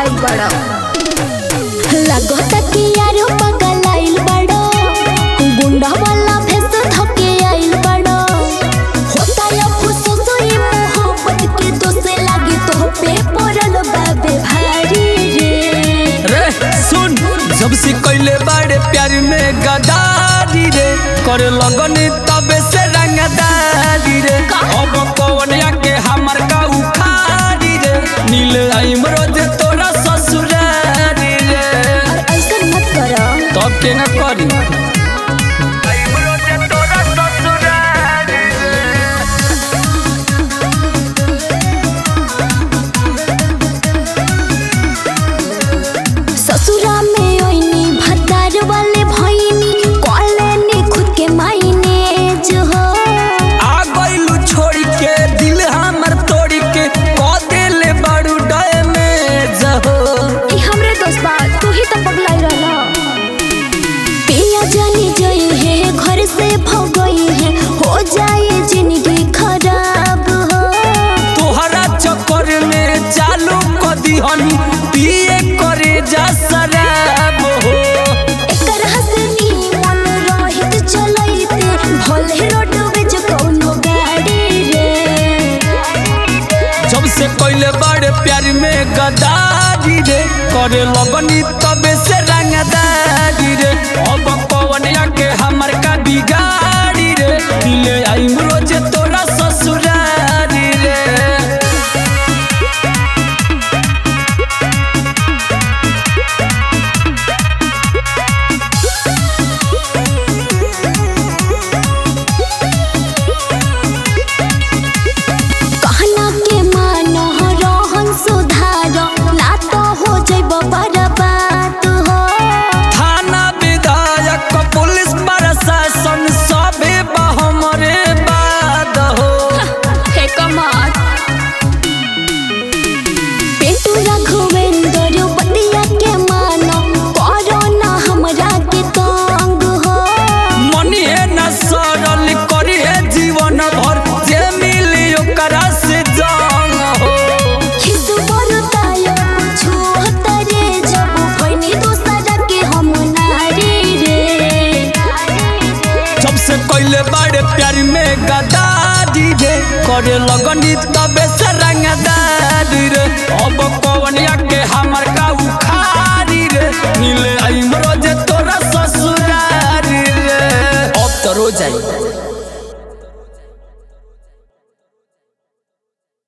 पगलाइल बड़ा लगता कि यारो पगलाइल बड़ा गुंडा वाला भेस धके आइल बड़ा होता या फुसुस ये मोहब्बत के दोसे लागे तो पे पड़ल बाबे भारी रे रे सुन जब से कैले बाड़े प्यार में गदारी रे करे लगन तबे से रंगदारी रे अब कवनिया के हमर का उखाड़ी रे नील आइम रोज तोरा ससुरारी रे और ऐसा मत करो तब के न करी आइम रोज तोरा ससुरारी रे ससुरा में ओइनी भतार वाले भइनी कॉलेनी खुद के मायने जो हो आ गइलू छोड़ के दिल हमर तोड़ के कह देले बड़ू डैमेज हो ई हमरे दोस्त बा तू ही तो पगलाई रहला पिया जानी जई है घर से भगई है हो जाए जिंदगी खराब हो तोहरा चक्कर में चालू क दिहनी पिए करे जा शराब हो एकर हंसनी मन रहित चलैते भले रोडवे जो कौनो गाड़ी रे जब से कैले बड़े प्यार में गदारी रे करे लगनी तबे से रंगदारी रे अब कवनिया के हमर का बिगाड़ी रे दिले आई रोज तोरा ससुरारी रे कहना के मानो रहन सुधार ना तो हो जइब बर्बाद हो थाना विधायक पुलिस प्रशासन सबे बा हमरे बाद हो हे कमाल पेटू रघुवेंद्र बतिया के मानो करो ना हमरा के तंग हो मनिए न सरल करिए जीवन भर जे मिली ओकरा से जंग हो खिस बरतायो कुछु हतरे जब भइनी दोसरा के हम नारी रे जब से कैले बड़े प्यार में गदारी रे करे लगनी तबे से रंगदारी रे अब कवनिया